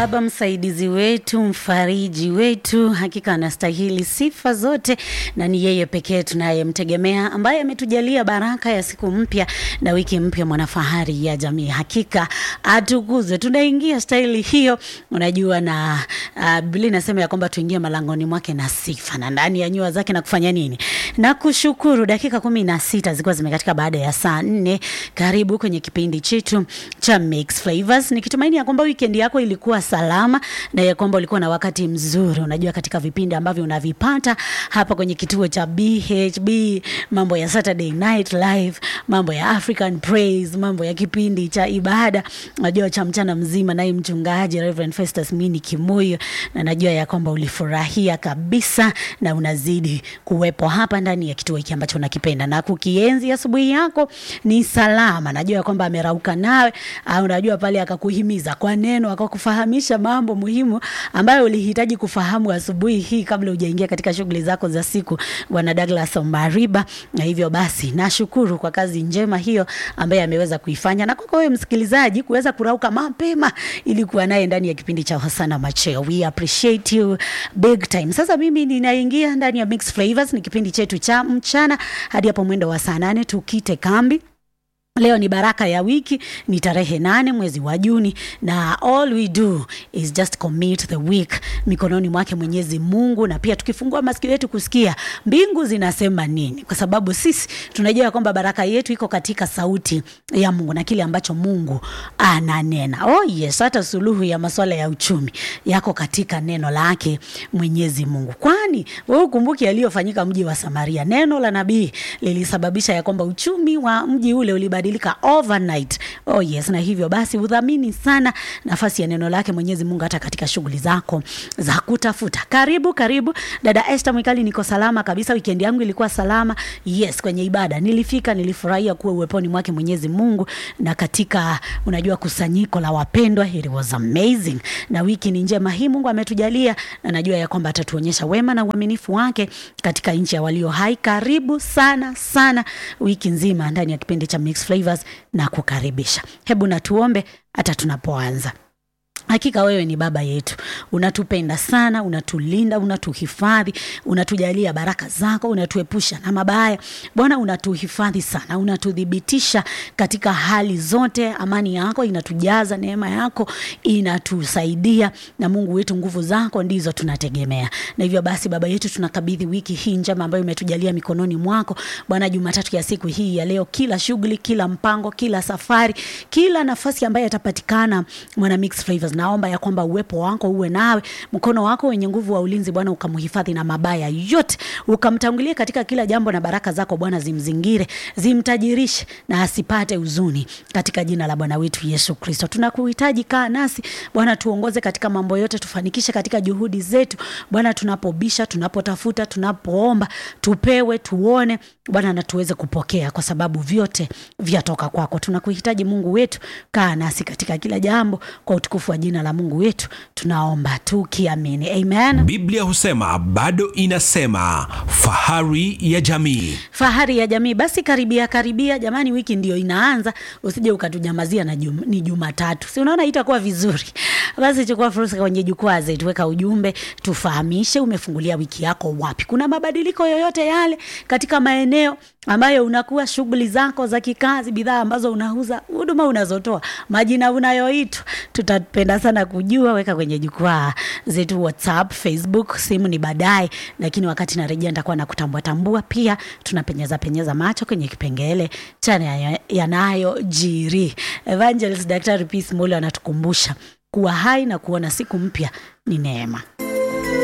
Baba msaidizi wetu, mfariji wetu, hakika anastahili sifa zote, na ni yeye pekee tunayemtegemea, ambaye ametujalia baraka ya siku mpya na wiki mpya, mwanafahari ya jamii. Hakika atukuzwe. Tunaingia staili hiyo, unajua, na uh, Biblia inasema ya kwamba tuingie malangoni mwake na sifa na ndani ya nyua zake na kufanya nini? Na kushukuru. Dakika kumi na sita zilikuwa zimekatika baada ya saa nne. Karibu kwenye kipindi chetu cha Mix Flavors, nikitumaini ya kwamba weekend yako ilikuwa salama na ya kwamba ulikuwa na wakati mzuri. Unajua, katika vipindi ambavyo unavipata hapa kwenye kituo cha BHB, mambo ya Saturday Night Live, mambo ya African Praise, mambo ya kipindi cha ibada, unajua cha mchana mzima, naye mchungaji Reverend Festus Mini Kimuyo, na najua ya kwamba ulifurahia kabisa na unazidi kuwepo hapa ndani ya kituo hiki ambacho unakipenda na kukienzi. Asubuhi yako ni salama, najua ya kwamba amerauka nawe, au unajua pale akakuhimiza kwa neno, akakufahamisha mambo muhimu ambayo ulihitaji kufahamu asubuhi hii kabla hujaingia katika shughuli zako za siku, Bwana Douglas Omariba. Na hivyo basi nashukuru kwa kazi njema hiyo ambaye ameweza kuifanya, na kwako wewe msikilizaji kuweza kurauka mapema ili kuwa naye ndani ya kipindi cha Hosana Macheo. We appreciate you big time. Sasa mimi ninaingia ndani ya Mix Flavors, ni kipindi chetu cha mchana hadi hapo mwendo wa saa nane tukite kambi. Leo ni baraka ya wiki, ni tarehe nane mwezi wa Juni, na all we do is just commit the week mikononi mwake Mwenyezi Mungu, na pia tukifungua masikio yetu kusikia mbingu zinasema nini, kwa sababu sisi tunajua kwamba baraka yetu iko katika sauti ya Mungu na kile ambacho Mungu ananena. Oh yes, hata suluhu ya masuala ya uchumi yako katika neno lake Mwenyezi Mungu, kwani wewe ukumbuki yaliyofanyika mji wa Samaria. Neno la nabii lilisababisha ya kwamba uchumi wa mji ule ulibadilika overnight. Oh yes, na hivyo basi udhamini sana nafasi ya neno lake Mwenyezi Mungu hata katika shughuli zako za kutafuta. Karibu karibu, dada Esther Mwikali, niko salama kabisa. Weekend yangu ilikuwa salama. Yes, kwenye ibada nilifika, nilifurahia kuwa uweponi mwake Mwenyezi Mungu na katika unajua kusanyiko la wapendwa, it was amazing. Na wiki ni njema hii Mungu ametujalia, na najua ya kwamba atatuonyesha wema na uaminifu wake katika nchi ya walio hai. Karibu sana sana wiki nzima ndani ya kipindi cha Mix Flavors na kukaribisha. Hebu natuombe hata tunapoanza. Hakika wewe ni baba yetu, unatupenda sana, unatulinda, unatuhifadhi, unatujalia baraka zako, unatuepusha na mabaya. Bwana, unatuhifadhi sana, unatuthibitisha katika hali zote. Amani yako inatujaza, neema yako inatusaidia, na Mungu wetu, nguvu zako ndizo tunategemea. Na hivyo basi, baba yetu, tunakabidhi wiki hii njema ambayo umetujalia mikononi mwako Bwana. Jumatatu ya siku hii ya leo, kila shughuli, kila mpango, kila safari, kila nafasi ambayo yatapatikana mwana Mix Flavors naomba ya kwamba uwepo wako uwe nawe, mkono wako wenye nguvu wa ulinzi Bwana ukamhifadhi na mabaya yote, ukamtangulia katika kila jambo, na baraka zako Bwana zimzingire, zimtajirishe na asipate huzuni, katika jina la Bwana wetu Yesu Kristo. Tunakuhitaji, kaa nasi Bwana, tuongoze katika mambo yote, tufanikishe katika juhudi zetu Bwana, tunapobisha, tunapotafuta, tunapoomba, tupewe, tuone Bwana na tuweze kupokea, kwa sababu vyote vyatoka kwako. Tunakuhitaji Mungu wetu, kaa nasi katika kila jambo, kwa utukufu wa jina la Mungu wetu tunaomba tukiamini, amen. Biblia husema bado inasema, fahari ya jamii. Fahari ya jamii. Basi karibia karibia, jamani, wiki ndio inaanza, usije ukatujamazia na jum, ni Jumatatu, si unaona itakuwa vizuri. Basi chukua fursa kwenye jukwaa zetu, weka ujumbe, tufahamishe umefungulia wiki yako wapi, kuna mabadiliko yoyote yale katika maeneo ambayo unakuwa shughuli zako za kikazi, bidhaa ambazo unauza, huduma unazotoa, majina unayoitwa, tutapenda sana kujua. Weka kwenye jukwaa zetu WhatsApp, Facebook, simu ni baadaye, lakini wakati narejea nitakuwa na kutambua tambua. Pia tunapenyeza penyeza macho kwenye kipengele cha yanayojiri. Evangelist Daktari Peace Mule anatukumbusha kuwa hai na kuona siku mpya ni neema.